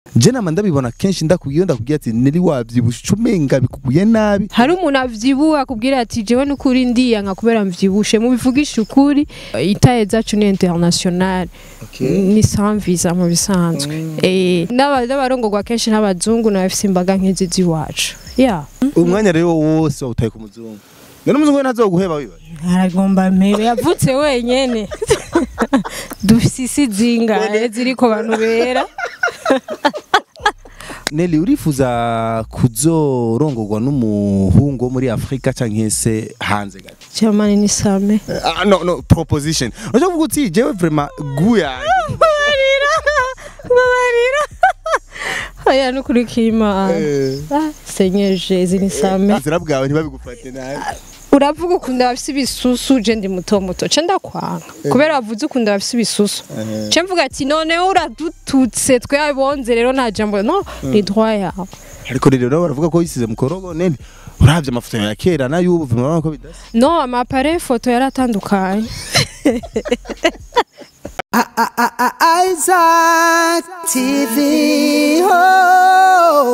je nama ndabibona kenshi ndakubwiye ndakubwiye ati neri wavyibushe umenga bikuguye nabi hari umuntu avyibuha akubwira ati jewe n'ukuri ndiyanka kubera mvyibushe mubivugisha ukuri itaye zacu ni international ni sans visa mu bisanzwe eh n'aba- n'abarongorwa kenshi n'abazungu n'abafise imbaga nk'izi z'iwacu ya umwanya rero wose wawutaye ku muzungu none umuzungu we ntazoguheba wiba aragomba mpere yavutse wenyene dufise isi zingahe ziriko bantu bera Nelly urifuza kuzorongorwa n'umuhungu wo muri Afrika canke se hanze gato jamani ni same Ah, no no proposition urashobora kuvuga uti jewe vraiment guya babarira babarira oya nukuri k'imana Ah, Seigneur Jésus ni same inzira bwawe ntibabigufate nabi uravuga ukunda abafise ibisusu je ndi muto muto ce ndakwanga kubera wavuze ukunda abafise ibisusu ce mvuga ati noneho uradututse twabonze rero nta jambo no ni droit yawe ariko rero nabo baravuga ko wisize mu korogo Nelly uravye amafoto ya kera n'ay'ubu vraiment urabona ko bidasa no amapare foto yaratandukanye Isaac TV. Oh.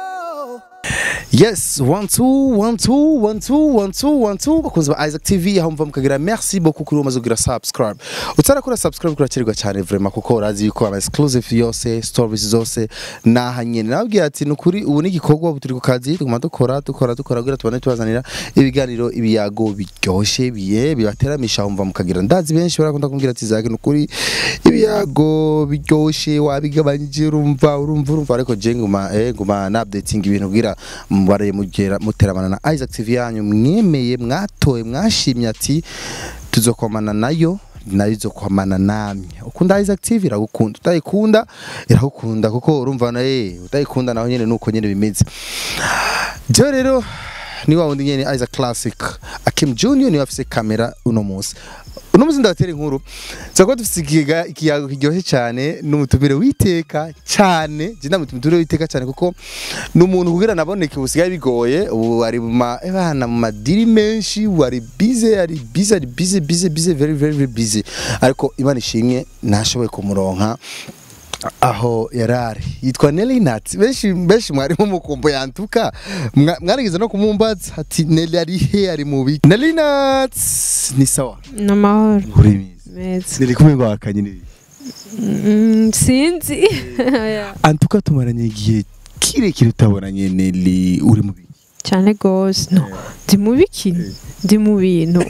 Yes, one two, one two, one two, one two, one two. Bakunzi ba Isaac TV aho mva mukagira merci beaucoup kuri umaze kugira subscribe. Utarakora subscribe kurakirirwa cyane vraiment kuko urazi yuko ama exclusive yose, stories zose naha nyene. Nabwiye ati nukuri ubu ni igikorwa ubu turi ku kazi tuguma dukora dukora dukora kugira tubane tubazanira ibiganiro ibiyago biryoshe biye bibateramisha aho mva mukagira. Ndazi benshi barakunda kumbwira ati Isaac nukuri ibiyago biryoshe wabigabanyije urumva urumva urumva ariko je nguma eh nguma na updating ibintu kugira mubare mugera muteramana na Isaac TV yanyu mwemeye mwatoye mwashimye ati tuzokomana nayo nayo izokomana namwe ukunda Isaac TV iragukunda utayikunda iragukunda kuko urumva na eh utayikunda naho nyene nuko nyene bimeze je rero ni wa wundi nyene Isaac Classic Akim Junior niwe afise kamera uno munsi uno munsi ndabatera inkuru zako dufise ikiga ikiyago kiryoshye cyane n'umutumire witeka cyane je ndamutumire witeka cyane kuko n'umuntu kugira naboneke ubusigaye bigoye ubu ari mu ma ebana mu madiri menshi wari busy ari busy ari busy busy busy very very very busy ariko imana ishimwe nashoboye kumuronka aho yarari yitwa Nelly Nat benshi benshi mwari mu mukumbo yantuka Mwa- mwarigeze no kumumbaza ati Nelly ari he ari mubi Nelly Nat ni sawa n'amahoro uri mizi meza Nelly kumwe ngwakanye ni Mm, sinzi Oya. antuka tumaranye igihe kirekire utabonanye Nelly uri mubi cyane gose no ndi mu biki ndi mu bintu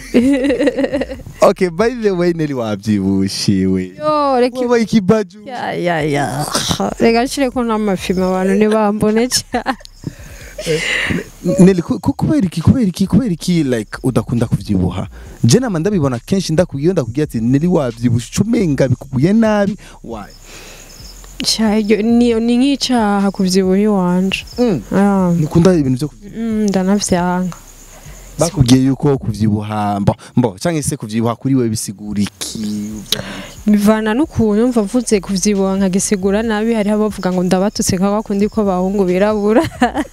okay by the way Nelly wabyibushiwe yo reka wabaye ikibaju ya ya ya reka nshire ko n'amafilme abantu ntibambone cyane Nelly ku- ku- kubera iki kubera iki kubera iki like udakunda kuvyibuha je nama ndabibona kenshi ndakubwiye ndakubwiye ati Nelly wavyibushe umenga bikuguye nabi why Sha, iryo- ni ni nk'icaha kuvyibuha iwanje Ah, nukunda ibintu byo kuvyibuha mm, ndanavyanka bakubwiye yuko kuvyibuha mbo mbo cyangwa se kuvyibuha kuri we bisigura iki bivana n'ukuntu mva mvuze kuvyibuha nkagisigura nabi hariho abavuga ngo ndabatutse nka bakundi ko abahungu birabura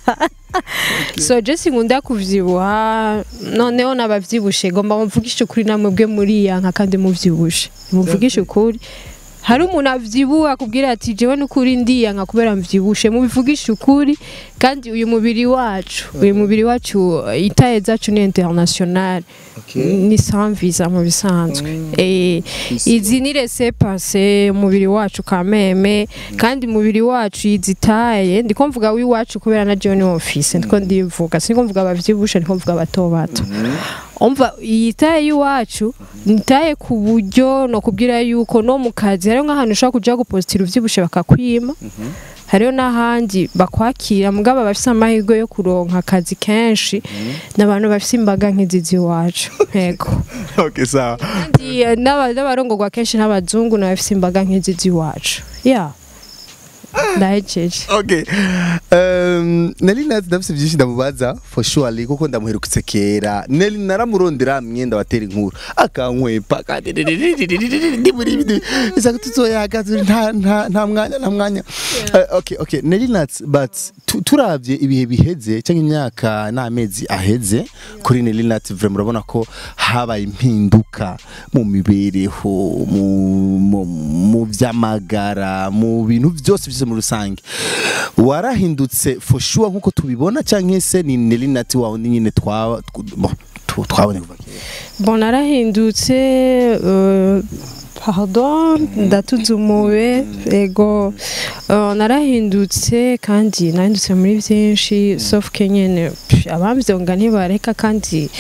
so je sinkunda kuvyibuha noneho nabavyibushe ngomba mvugishe ukuri namwe bwe muriyanka kandi muvyibushe muvugishe ukuri hari umuntu avyibuha akubwira ati jewe n'ukuri ndiyanka kubera mvyibushe mubivugishe ukuri kandi uyu mubiri wacu uyu mubiri wacu itaye zacu ni international ni sans visa mu bisanzwe eh izi ni laissez passer umubiri wacu kameme kandi umubiri wacu izitaye ndiko mvuga w'iwacu kubera na John office ndiko ndivuga siniko mvuga abavyibushe ndiko mvuga bato bato umva iyi taye y'iwacu ni taye ku buryo no kubwira yuko no mu kazi hariho nk'ahantu ushobora kuja gupostira uvyibushe bakakwima hariho n'ahandi bakwakira mugabo bafise amahirwe yo kuronka akazi kenshi n'abantu bafise imbaga nk'izi z'iwacu yego okay sawa kandi eh, n'aba- n'abarongorwa kenshi n'abazungu n'abafise imbaga nk'izi z'iwacu ya ndahejeje okay um, Nelly Nat ndafise byinshi ndamubaza for surely kuko ndamuherukitse kera Nelly naramurondera myenda watera inkuru akankwepa kandi ndi muri ibi isa tuzoyaga nta nta nta mwanya nta mwanya Eh, okay okay Nelly Nat but tu- turavye ibihe biheze cyangwa imyaka n'amezi aheze kuri Nelly Nat vraiment urabona ko habaye impinduka mu mibereho mu mu, mu vy'amagara mu bintu byose byose muri rusange warahindutse for sure nkuko tubibona cyangwa se ni Nelly Nati wawe undi nyine twa tw- bon, tu- twabonye kuva kera bon narahindutse euh, pardon ndatuzumuwe ego euh, narahindutse kandi nahindutse muri byinshi sauf que nyene pff, abamvyonga ntibareka kandi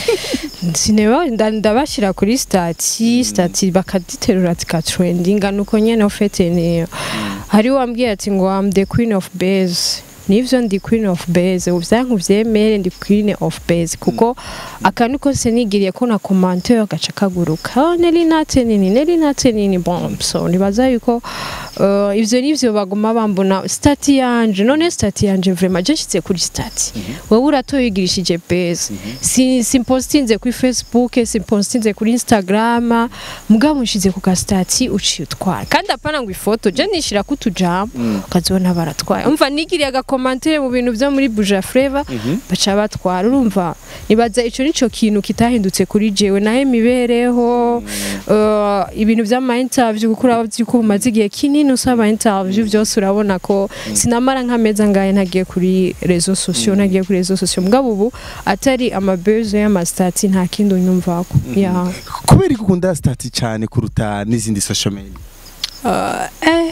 sineba nda- ndabashyira kuri stati stati bakaditerura zikatrendinga nuko nyene ofete ni hari wambwiye ati ngo am the queen of base nivyo ndi queen of base uvyanku vyemere ndi queen of base kuko akantu kose nigiriye ko na commentaire gaca kaguruka oh, neli nate nini neli nate nini bon so nibaza yuko uh, ivyo nivyo baguma bambona stati yanje none stati yanje vraiment je nshitse kuri stati wewe uratoyigirishije base si simpostinze kuri facebook simpostinze kuri instagram mugabo nshize ku gastati uciye utwara kandi apana ngo ifoto je nishira ko utujambo ukazibona baratwaye umva nigiriye agakomantere mu bintu byo muri buja flavor baca batwara urumva nibaza ico nico kintu kitahindutse kuri jewe nahe mibereho uh, ibintu vy'ama interview kuko uraba ko bumaze igihe kinini usaba interview byose urabona ko sinamara nk'ameza ngaye ntagiye kuri rezo sociaux ntagiye kuri rezo sociaux mugabo ubu atari amabezo y'amastati nta kindi unyumvako yeah. kubera ko ukunda stati cyane kuruta n'izindi social media uh, eh,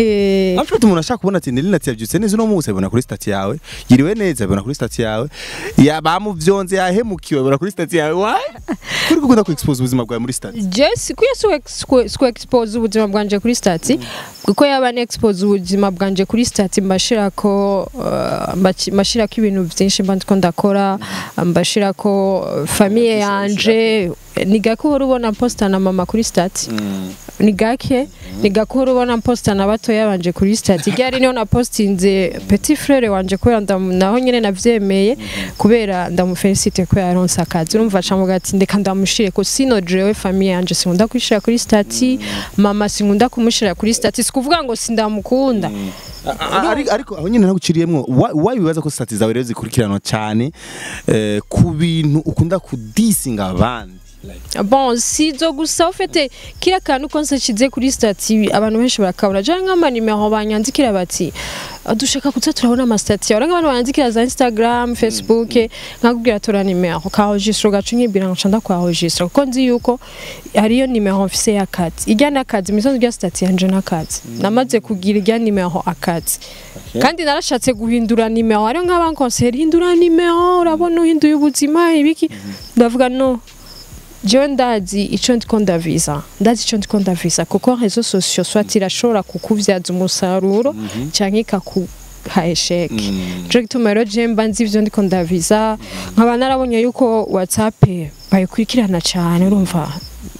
he. Amfite umuntu ashaka kubona ati Nelly Nati yabyutse neza uno munsi abona kuri stati yawe yiriwe neza abona kuri stati yawe ya bamuvyonze yahemukiwe abona kuri stati yawe why kuri gukunda ku expose ubuzima bwawe muri stati Jess kuya sku expose ubuzima bwanje kuri stati kuko yaba ne expose ubuzima bwanje kuri stati mbashirako uh, mbaci- mbashirako ibintu byinshi mba ndiko ndakora mbashirako uh, famille yanje ni gake uhora ubona posta na mama kuri stati ni gake ni gake uhora ubona posta na batoya banje kuri stati ryari niho napostinze petit frere wanje kubera ndamu- naho nyene navyemeye kubera ndamufelicite ko yaronse akazi urumva acamuga ati ndeka ndamushire ko sino jewe famille yanje sinkunda kwishira kuri stati mama sinkunda kumushira kuri stati sikuvuga ngo sindamukunda ariko ariko aho nyine naguciriyemwo why why wibaza ko stati zawe rero zikurikiranwa cyane eh, ku bintu ukunda kudisinga abandi like bon sizo gusa ufite kira kantu konse nshize kuri stati abantu benshi barakabura jya nk'amanimero banyandikira bati "Ah, dushaka kuza turabona amasitati yawe nk'abantu banyandikira za instagram facebook nkakubwira tura nimero kahojisiro gacu nkibwira ngo nshanda kwahojisiro kuko nzi yuko hariyo nimero mfise y'akazi ijya n'akazi imisozi rya stati yanje n'akazi namaze kugira ijya nimero akazi kandi narashatse guhindura nimero hariyo nk'abankonseri hindura nimero urabona uhinduye ubuzima ibiki ndavuga no jewe ndazi ico ndiko ndaviza ndazi ico ndiko ndaviza kuko rezo sosiyo swat irashobora kukuvyaza umusaruro canke ikakuha esheke nico gituma rero jewe mba nzi ivyo ndiko ndaviza nkaba narabonye yuko whatsapp bayikurikirana cane urumva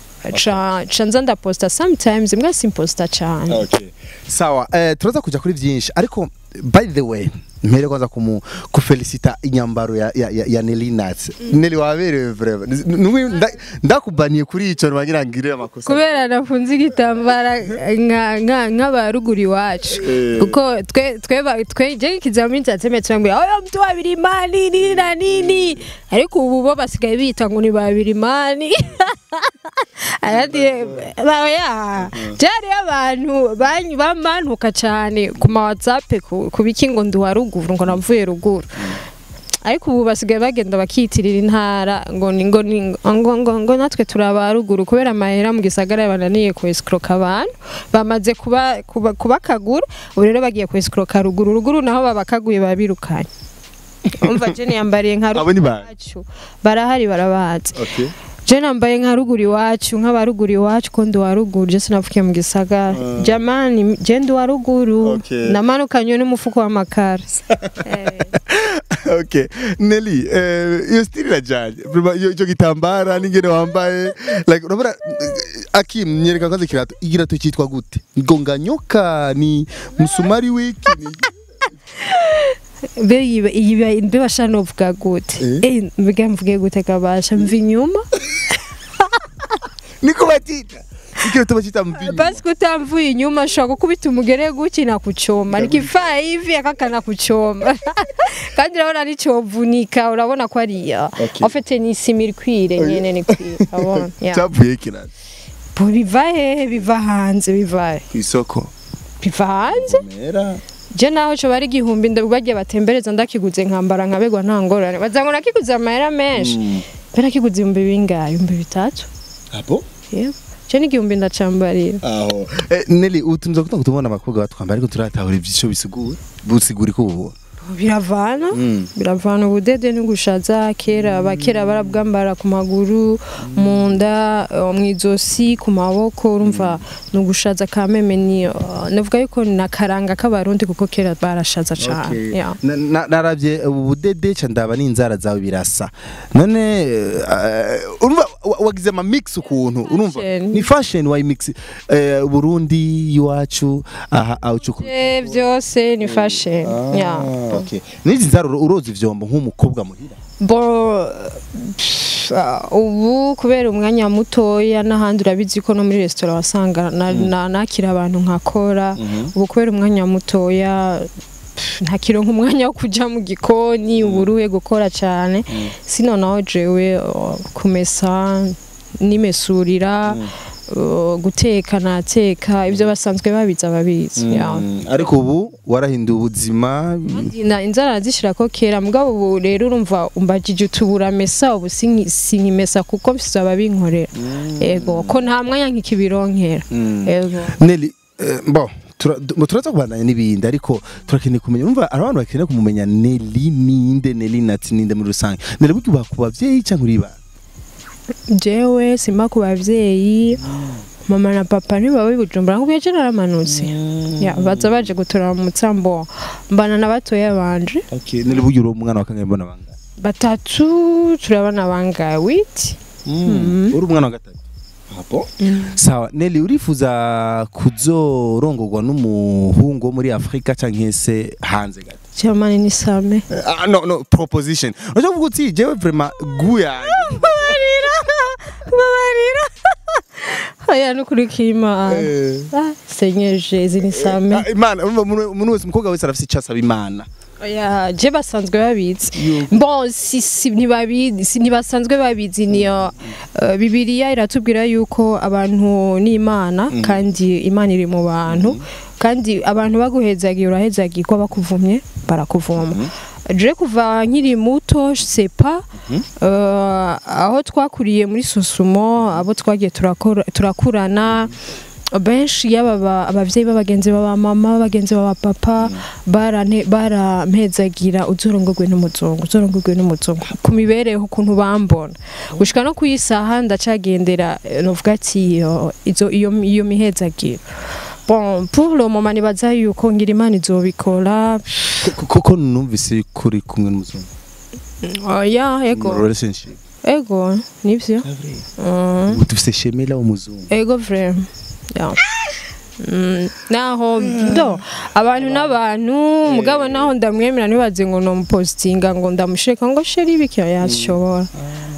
ca ca nza ndaposta sometimes mbwa simposta cane okay sawa eh, turaza kuja kuri byinshi ariko by the way mpere kwanza kumu kufelicita inyambaro ya, ya, ya, ya Nelly Nats Nelly waberewe vraiment Numi- nda- ndakubaniye kuri ico nwagira ngire amakosa kubera nafunze igitambara nka- nka- nk'abaruguru iwacu kuko twe twe ba- twe je ikizamini cyatseme turambwira oya mtu babiri mani nini na nini ariko ubu bo basigaye bita ngo ni babiri mani arati oya jari abantu banyu bamanuka cyane ku ma whatsapp ku ku biki ngo ndi wa ruguru ngo navuye ruguru ariko ubu basigaye bagenda bakiyitirira intara ngo ni ngo ni ngo ngo ngo natwe turaba ruguru kubera amahera mu gisagara bananiye ku escroka abantu bamaze kuba kuba kubakagura ubu rero bagiye ku escroka ruguru ruguru naho babakaguye babirukanye umva je yambariye nka Abo ni ba- iwacu barahari barabazi okay je nambaye nka ruguru iwacu nk'abaruguru iwacu ko ndi wa ruguru je sinavukiye mu gisagara jamani je ndi wa ruguru Okay. namanukanywe n'umufuko w'amakara Eh. okay Nelly eh, iyo stili irajanye Vraiment, iyo icyo gitambara n'ingene wambaye like urabona eh, Akim nyereka kwanza ikirato igirato cyitwa gute ngonganyoka ni musumari wiki ni Mbe yiba- yiba- mbe basha novuga gute Eh? Eh, mbega mvuge gute kabasha mva inyuma niko batita ikirato bacita mvinyo basi kutamvuye inyuma ashobora gukubita umugere guki nakuchoma nikifaa hivi akakana kuchoma kandi urabona nicovunika urabona ko ariya Okay. ofete ni isima irikwire nyene nikwire urabona Yeah. cyavuye ikirato Bu- biva hehe biva hanze biva he ku isoko biva hanze mera je naho co bari igihumbi ndabagiye batembereza ndakiguze nkambara nkabegwa nta ngorane bazango nakiguze amahera menshi mbe nakiguze ibihumbi bingahe ibihumbi bitatu abo yego je n'igihumbi ndacambarira aho eh, Nelly utumza kutanga tubona abakobwa batwambara ariko turatahura ivyisho bisigura busigura ko ubu biravana biravana ubudede n'ugushaza kera abakera barabwambara ku maguru mu nda eh, mw'izosi ku maboko urumva ni ugushaza ka meme ni eh, navuga yuko ni akaranga k'abarundi kuko kera barashaza cane yeah. Na- na- naravye ubudede ca ndaba n'inzara zawe birasa none eh, urumva wa- wagize ama mix ukuntu urumva Fashion. ni fashion wayi mix eh, Burundi iwacu aha aucu Eh, vyose ni fashion yeah. okay nizi nzara uro- uroza ivyombo nk'umukobwa muhira bo pff, ah, ubu kubera umwanya mutoya n'ahandi urabizi ko no muri resitora wasanga na- na- nakira abantu nkakora ubu kubera umwanya mutoya pff, ntakironka umwanya wo kuja mu gikoni uburuhe gukora cyane sino naho jewe oh, kumesa nimesurira oh, guteka nateka ibyo basanzwe babizi ababizi yeah. ariko ubu warahinduye ubuzima na inzara zishira ko kera mugabo ubu rero urumva umbajije utubura mesa ubu sinki- sinkimesa kuko mfise ababinkorera ego ko nta mwanya nkikibironkera ego Nelly eh, bon tura- du- turaza kubandanya n'ibindi ariko turakeneye kumenya urumva hari abantu bakeneye kumumenya Nelly ninde Nelly nati ninde muri rusange Nelly burya uba ku bavyeyi cyangwa uri ba jewe simba ku bavyeyi mama na papa ntibaba bibujumbura nk'ubu je naramanutse ya baza baje gutora mu mutsambo mbana na batoya banje okay Nelly burya uri umwana wa kangahe mbona banga batatu turabana bangaye witi uri umwana wa gatatu Apo. sawa Nelly urifuza kuzorongorwa n'umuhungu wo muri Afrika cyangwa se hanze gato cyamani ni same Ah, no no proposition urashobora kuvuga uti jewe vraiment guya babarira babarira aya nukuri imana Ah, Seigneur Jésus ni same Ah, imana urumva umuntu umuntu wese umukobwa wese arafite icyo asaba imana oya je basanzwe babizi bon si si ntibabizi si ntibasanzwe babizi niyo uh, bibiliya iratubwira yuko abantu ni imana kandi imana iri mu bantu kandi abantu baguhezagiye urahezagiye ko bakuvumye barakuvuma je kuva nkiri muto sepa uh, aho twakuriye muri sosumo abo twagiye turakora- turakurana benshi yaba aba- abavyeyi b'abagenzi baba mama bagenzi baba papa barane- barampezagira uzorongorwe n'umuzungu uzorongorwe n'umuzungu ku mibereho ukuntu bambona gushika no kuyisaha ndacagendera eh, novuga ati iyo izo- iyo iyo mihezagiro bon pour le moment nibaza yuko ngira imana izobikora koko numvise kuri kumwe n'umuzungu oya ego mu relationship ego nivyo Mm. ubu dufise shemela w'umuzungu ego vrema ya Mm, naho do abantu n'abantu mugabo naho ndamwemera ntibaze ngo nomupositinga ngo ndamusheka ngo sheri bikira yashobora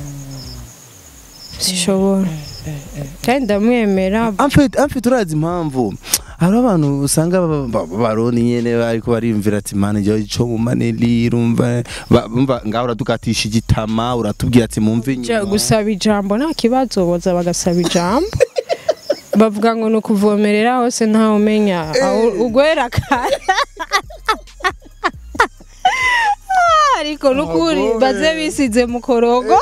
sishobora kandi ndamwemera amfite amfite urazi impamvu hari abantu usanga ba- ba- baroni nyene bariko bariyumvira ati mana jya ico mu maneli urumva ba- bumva ngaho uradukatisha igitama uratubwira ati mumve Ja, inyuma gusaba ijambo nta kibazo boza bagasaba ijambo bavuga ngo ni ukuvomerera hose ntawe umenya aho ugwera kare Ah, ariko nukuri baze bisize mu korogo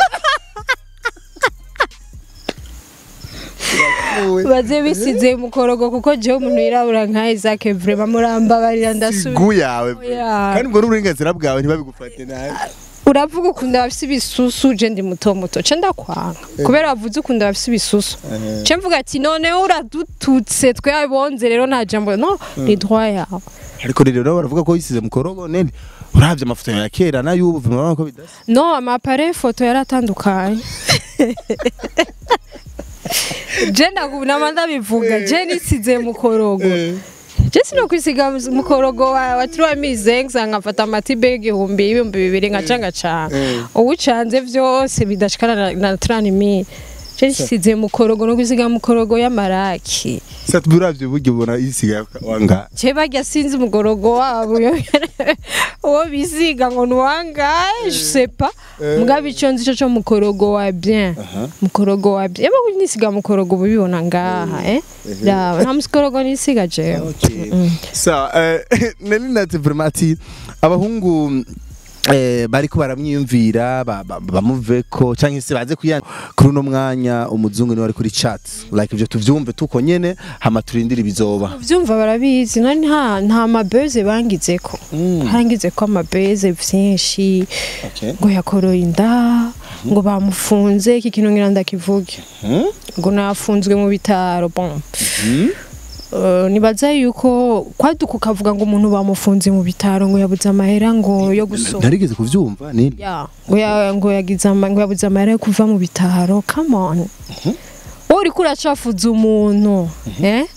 baze bisize mu korogo kuko jewe umuntu yirabura nka Isaac vrema murambabarira ndasubira sigu yawe Oya. kandi ubwo n'uburenganzira bwawe ntibabigufate nabi uravuga ukunda abafise ibisusu je ndi muto muto ce ndakwanga kubera wavuze ukunda abafise ibisusu ce mvuga ati noneho uradututse twabonze rero nta jambo no ni droit yawe ariko rero nabo baravuga ko yisize mu korogo neli uravye amafoto ya kera n'ay'ubu vuma ko bidasa no amapare foto yaratandukanye je ndagu- nama ndabivuga je nisize mu korogo je sinokwisiga mu korogo wa, wa turamize nkafata amatibe y'igihumbi y'ibihumbi bibiri nkaca ngacanga uwucanze vyose bidashikana na, na tranimi je nisize mu korogo no kwisiga mu korogo y'amaraki sati uravye uburyo ubona yisiga wanga je barya sinzi umugorogo wabo uwo bisiga ngo nuwangaye je sais pas mugabo ico nzi co co mukorogo wa bien mukorogo wa bien eba nisiga mukorogo bubibona ngaha eh raba nta mukorogo nisiga jewe sa eh, nari nati vraiment ati abahungu eh, bariko baramwiyumvira ba- ba- bamuveko canke se baze kuyana kuri uno mwanya umuzungu niwe ari kuri chat like ivyo tuvyumve tuko nyene hama turindire ibizoba vyumva barabizi none nta nta mabeze bangizeko harangizeko amabeze vyinshi okay. ngo yakoroye inda ngo bamufunze iki kintu ngira ndakivuge ngo nafunzwe mu bitaro bon Uh, nibaza yuko kwaduka ukavuga ngo umuntu bamufunze mu bitaro ngo yabuze amahera ngo yo gusoma narigeze kuvyumva nini ya ngo ya- ngo yagize ama- ngo yabuze amahera yo kuva mu bitaro come on wowe uriko uracafuza umuntu eh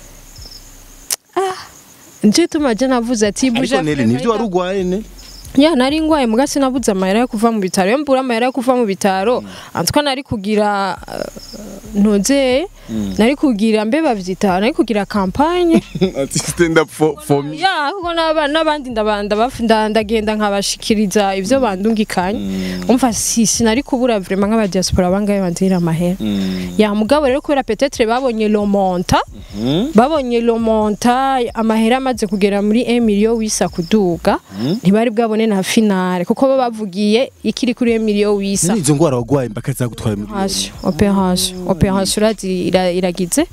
ah nje tumaje navuze ati ariko buja neri nivyo wari ugwaye ne ya nari ngwaye muga sinabuze amahera yo kuva mu bitaro iyo mbura amahera yo kuva mu bitaro antwa nari kugira uh, ntuze nari kugira mbe bavyita nari kugira kampanye ati stand up for, for me ya kuko n'aba- n'abandi ndabanda baf- nda- ndagenda nkabashikiriza ivyo bandungikanye umva si sinari kubura vraiment nk'abadiaspora bangaye banzira amahera ya mugabo rero kubera petetre babonye lomonta babonye lomonta amahera amaze kugera muri 1 million wisa kuduga ntibari bwabone na finale kuko bo bavugiye ikiri kuri 1 million wisa izo ngwara wagwaye mbaka zagutwara muri operation operation operation irazi- ira- iragize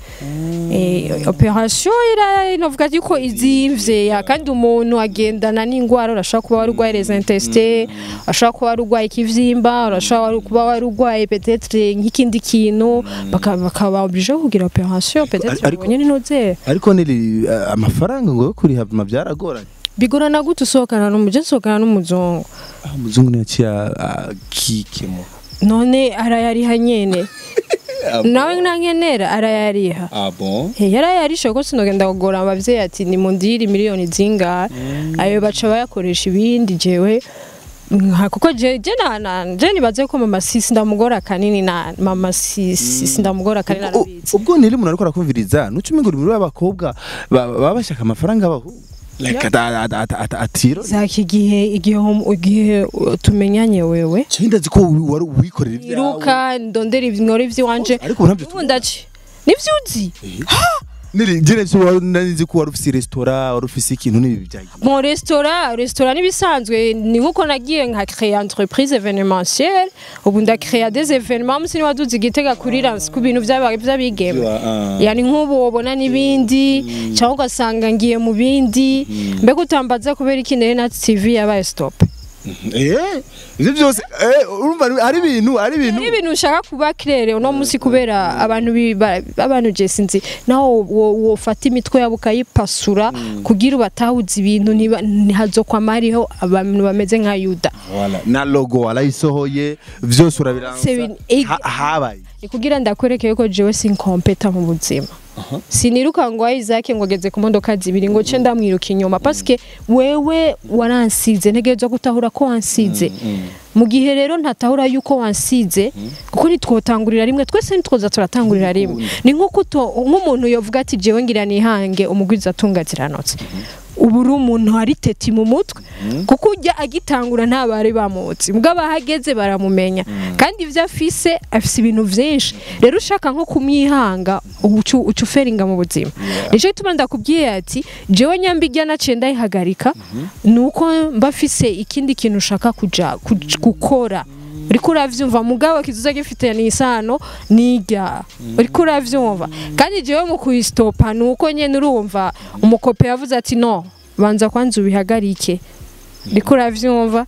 eh operation ira inovuga yuko izimvye ya kandi umuntu agendana n'ingwara urashaka kuba wari urwaye les intestins urashaka kuba wari urwaye ikivyimba urashaka kuba wari urwaye peut-être nk'ikindi kintu baka- bakaba oblige kugira operation peut-être Ariko- ubonye n'intuze ariko neri uh, amafaranga ngo yo kuriha bima byaragoranye bigorana gute usohokana n'umuje usohokana n'umuzungu ah umuzungu niyaciye kikemo none arayariha nyene nawe nankenera arayariha ah bon Hey, yarayarishe ko sinogenda kugora abavyeyi ati ni mundiri miliyoni zingahe ayo baca bayakoresha ibindi jewe nka kuko je je na na- je nibaze ko mama sisi ndamugora kanini na mama sisi sindamugora kanini U- arabizi ubwo niri umuntu ariko arakumviriza nuca umengura muri abakobwa ba- baba bashaka amafaranga abaho like ata- ata- ata- ata- atiro zaki igihe igihe hom- igihe uh, tumenyanye wewe cyangwa ndazi ko wi- wari wikorera ibyawe iruka ndondera ibinori vy'iwanje ariko ntabyo ubu ndaci nivyo uzi niri jene byo wari narizi ko wari ufise restaurant wari ufise ikintu n'ibi byagiye mu restaurant restaurant nibisanzwe ni nkuko nagiye nka créer entreprise événementielle ubu nda créer des événements musi niwaduze igitega kuri lance ku bintu by'aba- by'abigeme yani nk'ubu wabona n'ibindi cyangwa ugasanga ngiye mu bindi mbega utambaza kubera iki nere na tv yabaye stop eh ivyo byose eh urumva ni- ari ibintu ari ibintu ari ibintu ushaka kuba claire uno munsi kubera abantu bi- ba- abantu je sinzi naho wo- wofata imitwe yabo ukayipasura kugira ubatahuza ibintu ntiba- ntihazokwamariho abantu bameze nka yuda Voilà. na logo warayisohoye vyose urabiransa Se bin- ig- Ha- habaye ni kugira ndakwereke yuko jewe sinkompeta mu buzima siniruka ngo Isaac ngo ageze ku modoka zibiri ngo ce ndamwiruka inyuma paske wewe waransize ntegerezwa gutahura ko wansize mu gihe rero ntatahura yuko wansize kuko nitwotangurira rimwe twese nitwoza turatangurira rimwe ni nk'uko uto- nk'umuntu yovuga ati jewe ngira nihange umugwiza atunga ziranotse ubu uri umuntu hari teti mu mutwe kuko ujya agitangura nta bari bamutse mugabo ahageze baramumenya kandi ibyo afise afise ibintu byinshi rero ushaka nko kumwihanga uca uca uferinga mu buzima nicyo gituma ndakubwiye ati jewe nyambijya naciye ndayihagarika ni uko mba afise ikindi kintu ushaka kuja kuj- gukora uriko uravyumva mugabo kizuza gifitanye isano n'irya uriko uravyumva kandi jewe mu kuyistopa nuko nyene urumva umukope yavuze ati no banza kwanza ubihagarike uriko uravyumva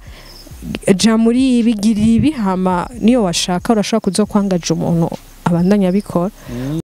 ja muri ibi gira ibi hama niyo washaka urashaka kuza kwangaja umuntu abandanya abikora